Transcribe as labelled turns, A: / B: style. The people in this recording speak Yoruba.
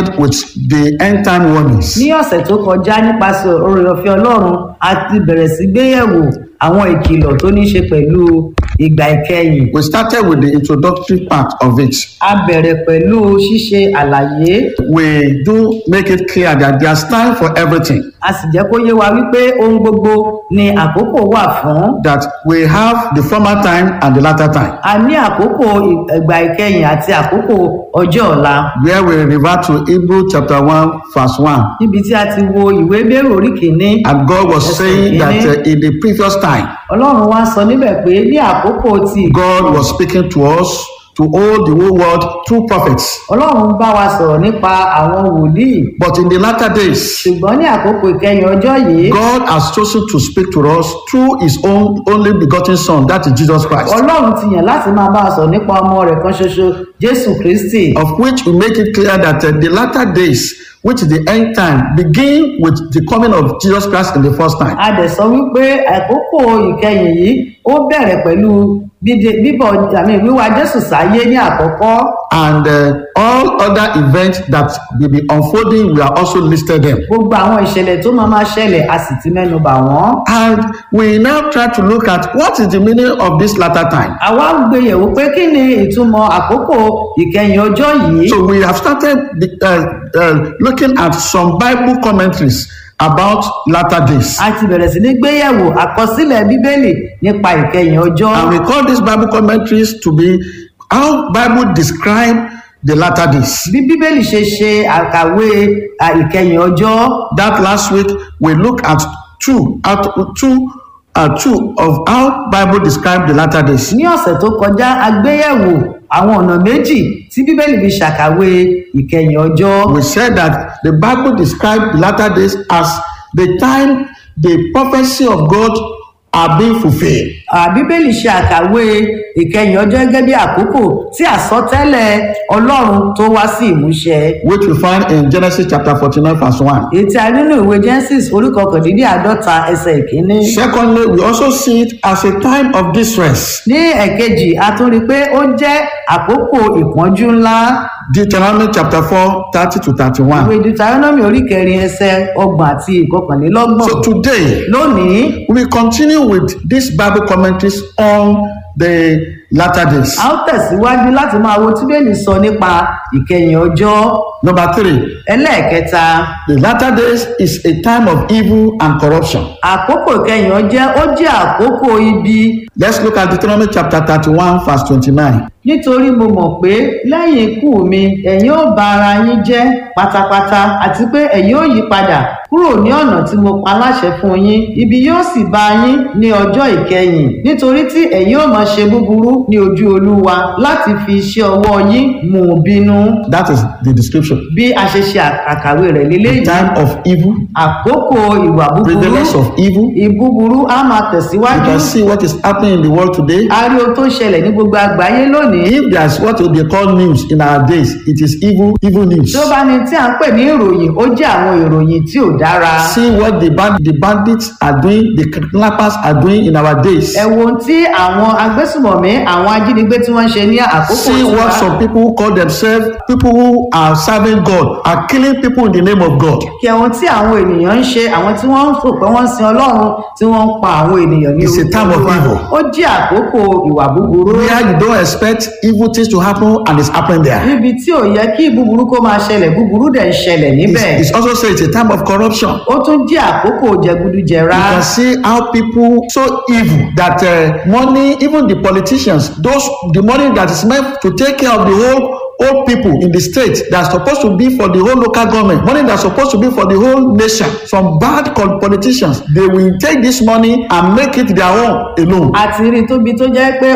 A: with the end time warnings.
B: ní ọ̀sẹ̀ tó kọjá nípasẹ̀ oore ọ̀fẹ́ ọlọ́run a ti bẹ̀rẹ̀ sí gbéyẹ̀wò àwọn ìkìlọ̀ tó ní í ṣe pẹ̀lú ìgbà ìkẹyìn
A: We started with the introductory part of it.
B: a bẹ̀rẹ̀ pẹ̀lú ṣíṣe àlàyé
A: We do make it clear that there's time for everything.
B: a sì jẹ́ kó yé wa wípé ohun gbogbo ni àkókò wà fún
A: That we have the former time and the latter time.
B: a ní àkókò ìgbà ìkẹyìn àti àkókò ọjọ́ ọ̀la
A: Where we revert to Hebrew chapter 1, verse 1.
B: níbi tí a ti wo ìwé bẹ́rù orí kìíní
A: And God was
B: Yes,
A: saying that
B: amen.
A: uh, in the previous time,
B: ọlọ́run wá sọ níbẹ̀ pé ní àkókò ti
A: God was speaking to us, to all the whole world, through prophets.
B: ọlọ́run bá wa sọ̀rọ̀ nípa àwọn wòlíì
A: But in the latter days,
B: ṣùgbọ́n ní àkókò ìkẹyìn ọjọ́ yìí
A: God has chosen to speak to us through his own only begotten Son, that is Jesus Christ.
B: ọlọ́run ti yàn láti máa bá a sọ̀rọ̀ nípa ọmọ rẹ̀ kan ṣoṣo jésù kristi
A: Of which we make it clear that uh, the latter days, which is the end time, begin with the coming of Jesus Christ in the first time.
B: a dẹ̀ sọ wípé àkókò ìkẹyìn yìí ó bẹ̀rẹ̀ pẹ̀lú bíde- bíbọ̀ àmì wíwá jésù sáyé ní àkọ́kọ́
A: And uh, all other events that will be unfolding, we are also listed them.
B: gbogbo àwọn ìṣẹ̀lẹ̀ tó máa máa ṣẹlẹ̀ a sì ti mẹ́nu bà wọ́n
A: And we now try to look at what is the meaning of this latter time.
B: àwa ń gbé yẹ̀wò pé kí ni ìtumọ̀ àkókò ìkẹyìn ọjọ́ yìí
A: So we have started uh, uh, looking at some Bible commentaries about latter days.
B: a ti bẹ̀rẹ̀ sí ní gbéyẹ̀wò àkọsílẹ̀ bíbélì nípa ìkẹyìn ọjọ́
A: And we call these Bible commentaries to be how Bible describe the latter days.
B: bí bíbélì ṣe ṣe àkàwé à, ìkẹyìn ọjọ́
A: That last week we look at two out two uh, two of how Bible describe the latter days.
B: ní ọ̀sẹ̀ tó kọjá a gbéyẹ̀wò àwọn ọ̀nà méjì tí bíbélì fi ṣàkàwé ìkẹyìn ọjọ́
A: We said that the Bible describe the latter days as the time the prophecy of God are being fulfilled.
B: À, bíbélì ṣe àkàwé ìkẹyìn ọjọ́ gẹ́gẹ́ bí àkókò tí àsọtẹ́lẹ̀ ọlọ́run tó wá sí ìmúṣẹ
A: which we find in Genesis chapter 49, verse 1.
B: èyí tí a rí nínú ìwé genesis orí kọkàndínláàádọ́ta ẹsẹ̀ ìkíní
A: Secondly, we also see it as a time of distress.
B: ní ẹ̀kejì a tún rí i pé ó jẹ́ àkókò ìpọ́njú ńlá
A: Deuteronomy chapter 4, 30 to 31.
B: ìwé deuteronomy orí kẹrin ẹsẹ̀ ọgbọ̀n àti ìkọkànlélọ́gbọ̀n
A: So today,
B: lónìí
A: we continue with these Bible commentaries on the latter days.
B: a ó tẹ̀síwájú láti máa wo tíbélì sọ nípa ìkẹyìn ọjọ́
A: Number three,
B: ẹlẹ́ẹ̀kẹta
A: the latter days is a time of evil and corruption.
B: àkókò ìkẹyìn ọjọ́ ó jẹ́ àkókò ibi
A: Let's look at Deuteronomy chapter 31, verse 29.
B: nítorí mo mọ̀ pé lẹ́yìn ikú mi ẹ̀yin ó ba ara yín jẹ́ pátápátá àti pé ẹ̀yin ó yí padà kúrò ní ọ̀nà tí mo pa láṣẹ fún yín ibi yóò sì bá yín ní ọjọ́ ìkẹyìn nítorí tí ẹ̀yin ó máa ṣe búburú ní ojú olúwa láti fi iṣẹ́ ọwọ́ yín mú un bínú
A: That is the description.
B: bí a ṣe ṣe àkàwé rẹ̀ lélẹ́yìí
A: Time of evil,
B: àkókò ìwà búburú
A: prevalence of evil.
B: ìbúburú á máa
A: You
B: tẹ̀síwájú
A: can see what is happening in the world today.
B: a rí ohun tó ń ṣẹlẹ̀ ní gbogbo àgbáyé lónìí
A: If there's what they call news in our days, it is evil, evil news.
B: tí ó bá ní tí à ń pè ní ìròyìn ó jẹ́ àwọn ìròyìn tí ò dára
A: See what the, band, the bandits are doing, the kidnappers are doing in our days.
B: ẹ wo ohun tí àwọn agbésùmọ̀mí àwọn ajínigbé tí wọ́n ń ṣe ní àkókò
A: See
B: tiwa.
A: what some people who call themselves people who are serving God are killing people in the name of God.
B: kí ohun tí àwọn ènìyàn ń ṣe àwọn tí wọ́n ń sọ pé wọ́n ń sin ọlọ́run tí wọ́n ń pa àwọn ènìyàn ní
A: It's a
B: orúkọ
A: time of
B: Olúwa.
A: evil.
B: ó jẹ́ àkókò ìwà búburú
A: Where you don't expect evil things to happen and it's happening there.
B: níbi tí ò yẹ kí búburú kó máa ṣẹlẹ̀ búburú dẹ̀ ń ṣẹlẹ̀ níbẹ̀
A: It's, it's also said it's a time of corruption.
B: ó tún jẹ́ àkókò jẹgúdújẹrá
A: You can see how people so evil that uh, money, even the politicians, those the money that is meant to take care of the whole whole people in the state that's supposed to be for the whole local government, money that's supposed to be for the whole nation. Some bad co- politicians, they will take this money and make it their own alone.
B: àti rí tóbi tó jẹ́ pé